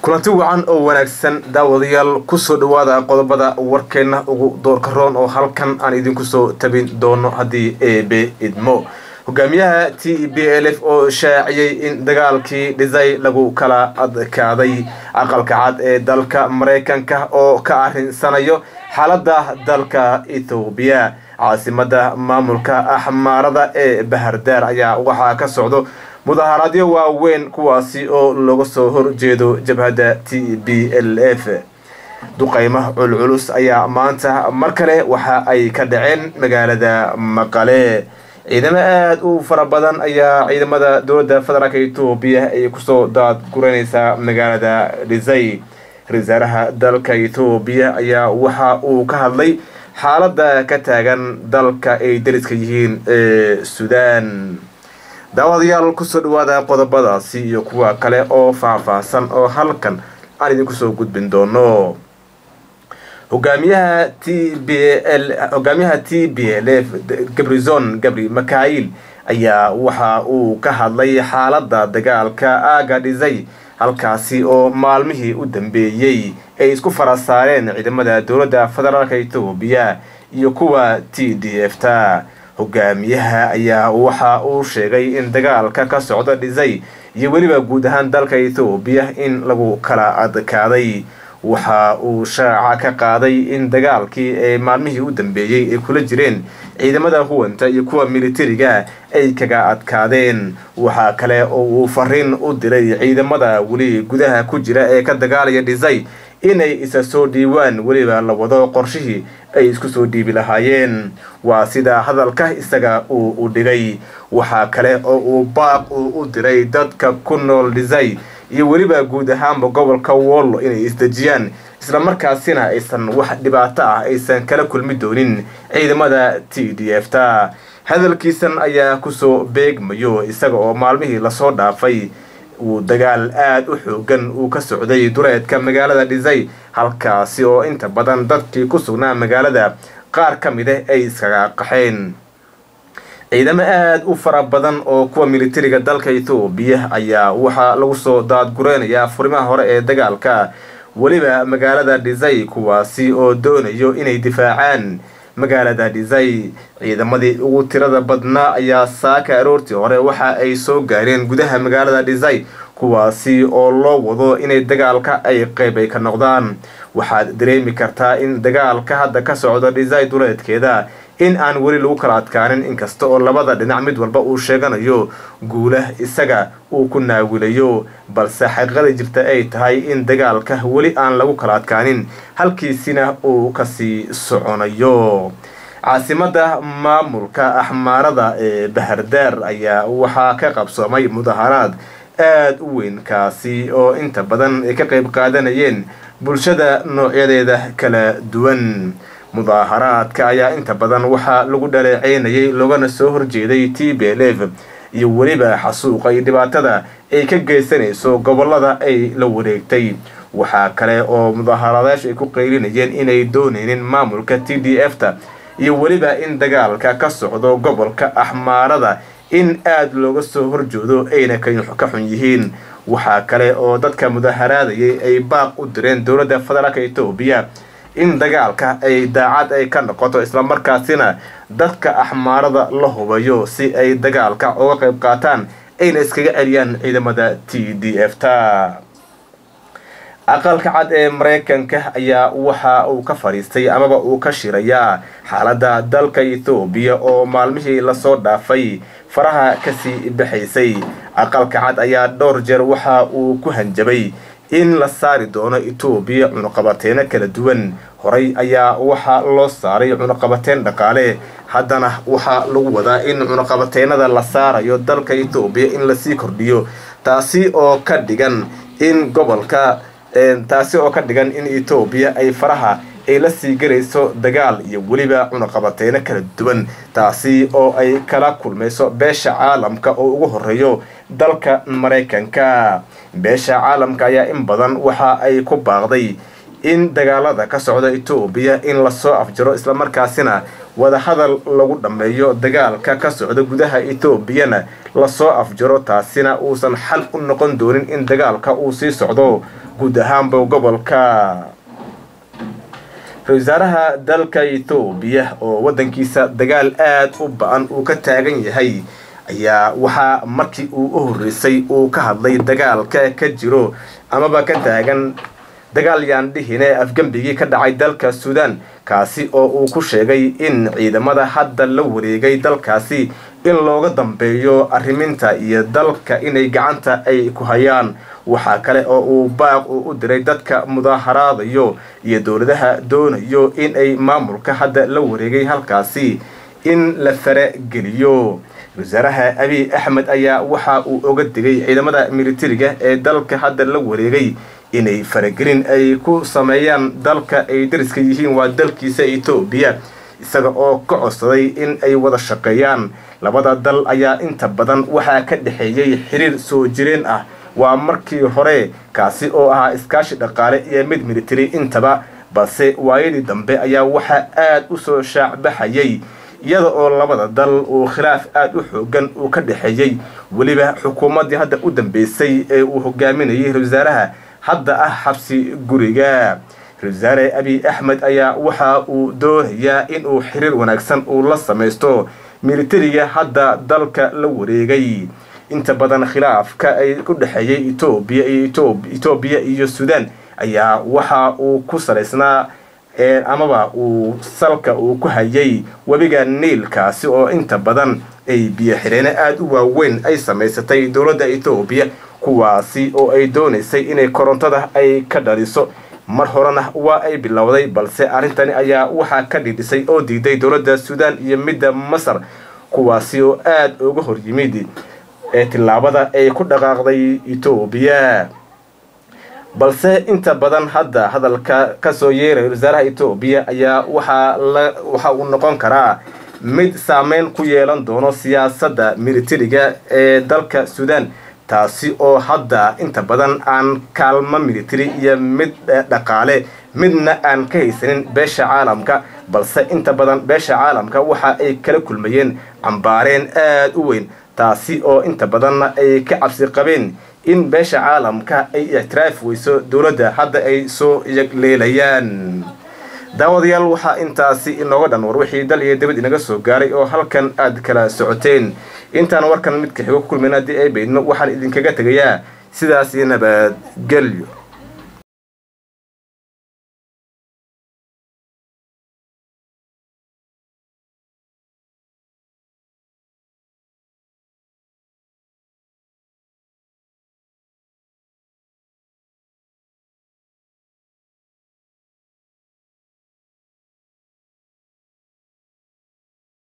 kulanti wacan oo wanaagsan daawadayaal kusoo dhawaada qodobada warkeenna ugu doorka roon oo halkan aan idinku soo tabin doono haddii eebe idmo hogaamiyaha t b l f oo shaaciyey in dagaalkii dhisay lagu kala adkaaday aqalka cad ee dalka maraykanka oo ka arinsanayo xaalada dalka ethoobiya caasimada maamulka axmaarada ee bahardaar ayaa waxaa ka socdo mudaharaadyo waaweyn kuwaasi oo looga soo horjeedo jabhadda t b l f duqaymo culculus ayaa maanta mar kale waxa ay ka dhaceen magaalada maqale ciidamo aada u fara badan ayaa ciidamada dowladda federaalk etoobiya ay kusoo daadguranaysaa magaalada dhisay ra-iisaaraha dalka etoobiya ayaa waxa uu ka hadlay xaaladda ka taagan dalka ay dariska yihiin ee suudaan daawadayaal kusoo dhawaada qodobadaasi iyo kuwa kale oo faahfaahsan oo halkan aan idinku soo gudbin doono hogaamiyaha t b l hogaamiyaha t b l f gabrizon gabri makail ayaa waxa uu ka hadlay xaaladda dagaalka aaga dhisay halkaasi oo maalmihii u dambeeyey ay isku fara saareen ciidamada dowladda federaalk etoobiya iyo kuwa t d f ta hogaamiyaha ayaa waxa uu sheegay in dagaalka ka socda dhisay iyo weliba guud ahaan dalka ethoobiya in lagu kala adkaaday waxa uu shaaca ka qaaday in dagaalkii ee maalmihii u dambeeyey ay kula jireen ciidamada huwanta iyo kuwa militariga ay kaga adkaadeen waxaa kale oo uu fariin u diray ciidamada weli gudaha ku jira ee ka dagaalaya dhisay inay isa soo dhiiwaan weliba la wado qorshihii ay isku soo dhiibi lahaayeen waa sida hadalka isaga uu u dhigay waxaa kale oo uu baaq uu u diray dadka ku nool dhisay iyo weliba guud ahaanba gobolka wollo inay isdejiyaan islamarkaasina aysan wax dhibaato ah aysan kala kulmi doonin ciidamada t d f ta hadalkiisan ayaa kusoo beegmayo isaga oo maalmihii lasoo dhaafay uu dagaal aada u xoogan uu ka socday dureedka magaalada dhisay halkaasi oo inta badan dadkii ku sugnaa magaalada qaar ka mid ah ay iskaga qaxeen ciidamo aada u fara badan oo kuwa militariga dalka ethoobiya ayaa waxaa lagu soo daadgureynayaa furimaha hore ee dagaalka weliba magaalada dhisay kuwaasi oo doonayo inay difaacaan magaalada dhisay ciidamadii ugu tirada badnaa ayaa saaka aroortii hore waxa ay soo gaareen gudaha magaalada dhisay kuwaasi oo loo wado inay dagaalka ay qeyb ay ka noqdaan waxaad dareemi kartaa in dagaalka hadda ka socdo dhisay duleedkeeda in aan weli lagu kala adkaanin inkasta oo labada dhinac mid walba uu sheeganayo guulah isaga uu ku naawilayo balse xaqiiqada jirta ay tahay in dagaalka weli aan lagu kala adkaanin halkiisina uu kasii soconayo caasimada maamulka axmaarada ee bahardaar ayaa waxaa ka qabsoomay mudaharaad aada u weyn kaasi oo inta badan ay ka qayb qaadanayeen bulshada noocyadeeda kala duwan mudaaharaadka ayaa inta badan waxaa lagu dhaleeceynayay loogana soo horjeeday t b l f iyo weliba xasuuqa iyo dhibaatada ay ka geysanayso gobolada ay la wareegtay waxaa kale oo mudaaharaadayaashu ay ku qaylinayeen inay dooneynin maamulka t d f ta iyo weliba in dagaalka ka socdo gobolka axmaarada in aada looga soo horjoodo ayna ka xun yihiin waxaa kale oo dadka mudaharaadayay ay baaq u direen dowladda federaalk etoobiya in dagaalka ay daacad ay ka noqoto islamarkaasina dadka axmaarada la hubayo si ay dagaalka uga qayb qaataan ayna iskaga celiyaan ciidamada t d f ta aqalka cad ee maraykanka ayaa waxa uu ka fadhiistay amaba uu ka shirayaa xaaladda dalka ethoobiya oo maalmihii lasoo dhaafay faraha kasii baxaysay aqalka cad ayaa dhowr jeer waxa uu ku hanjabay in la saari doono etoobiya cunuqabateeno kala duwan horey ayaa waxaa loo saaray cunuqabateen dhaqaale haddana waxaa lagu wadaa in cunuqabateenada la saarayo dalka etoobiya in lasii kordhiyo taasi oo ka dhigan in gobolka taasi oo ka dhigan in etoobiya ay faraha ay la sii galayso dagaal iyo weliba cunuqabateeno kala duwan taasi oo ay kala kulmayso beesha caalamka oo ugu horeeyo dalka maraykanka beesha caalamka ayaa in badan waxa ay ku baaqday in dagaalada ka socda etoobiya in lasoo afjaro islamarkaasina wadahadal lagu dhammeeyo dagaalka ka socda gudaha etoobiyana lasoo afjaro taasina uusan xal u noqon doonin in dagaalka uu sii socdo guud ahaanba gobolka ra-isul wasaaraha dalka etoobiya oo waddankiisa dagaal aada u ba-an uu ka taagan yahay ayaa waxaa markii uu u horreysay uu ka hadlay dagaalka ka jiro amaba ka taagan dagaal yaan dhihine afgembigii ka dhacay dalka suudaan kaasi oo uu ku sheegay in ciidamada hadda la wareegay dalkaasi in looga dambeeyo arriminta iyo dalka inay gacanta ay ku hayaan waxaa kale oo uu baaq uu u diray dadka mudaaharaadayo iyo dowladaha doonayo in ay maamulka hadda la wareegay halkaasi in la farageliyo wasaaraha abiy axmed ayaa waxa uu oga digay ciidamada militariga ee dalka hadda la wareegay inay faragelin ay ku sameeyaan dalka ay dariska yihiin waa dalkiisa etoobiya isaga oo ka codsaday in ay wada shaqeeyaan labada dal ayaa inta badan waxaa ka dhexeeyey xiriir soo jireen ah waa markii hore kaasi oo ahaa iskaashi dhaqaale iyo mid militari intaba balse waayadii dambe ayaa waxaa aada u soo shaacbaxayay iyada oo labada dal uu khilaaf aada u xoogan uu ka dhexeeyey weliba xukuumaddii hadda u dambeysay ee uu hogaaminayay ra-isul wasaaraha hadda ah xabsi guriga ra-isul wasaare abiy axmed ayaa waxa uu doonayaa inuu xiriir wanaagsan uu la samaysto militariga hadda dalka la wareegay inta badan khilaafka ay ku dhexeeyay etoobiya iyo etoobiya iyo suudaan ayaa waxa uu ku salaysnaa amaba uu salka uu ku hayay webiga niilkaasi oo inta badan ay biyo xireene aada u waaweyn ay samaysatay dowladda etoobiya kuwaasi oo ay doonaysay inay korontada ay ka dhaliso mar horena waa ay bilowday balse arrintani ayaa waxaa ka dhidhisay oo diiday dowladda suudaan iyo midda masar kuwaasi oo aada uga hor yimid ee tillaabada ay ku dhaqaaqday etoobiya balse inta badan hadda hadalka kasoo yeeraya wasaaraha etoobiya ayaa waxaa la waxa uu noqon karaa mid saameyn ku yeelan doono siyaasadda militariga ee dalka suudaan taasi oo hadda inta badan aan kaalmo military iyo mid dhaqaale midna aan ka haysanin beesha caalamka balse inta badan beesha caalamka waxa ay kala kulmayeen cambaareen aada u weyn taasi oo inta badanna ay ka cabsi qabeen in beesha caalamka ay ictiraaf weyso dowladda hadda ay soo yagleelayaan daawadayaal waxaa intaasi inooga dhan war wixii dal iyo dibad inaga soo gaaray oo halkan aad kala socoteen intaan warkan midka xigo ku kulmayna haddii ay baydno waxaan idinkaga tegayaa sidaas iyo nabadgelyo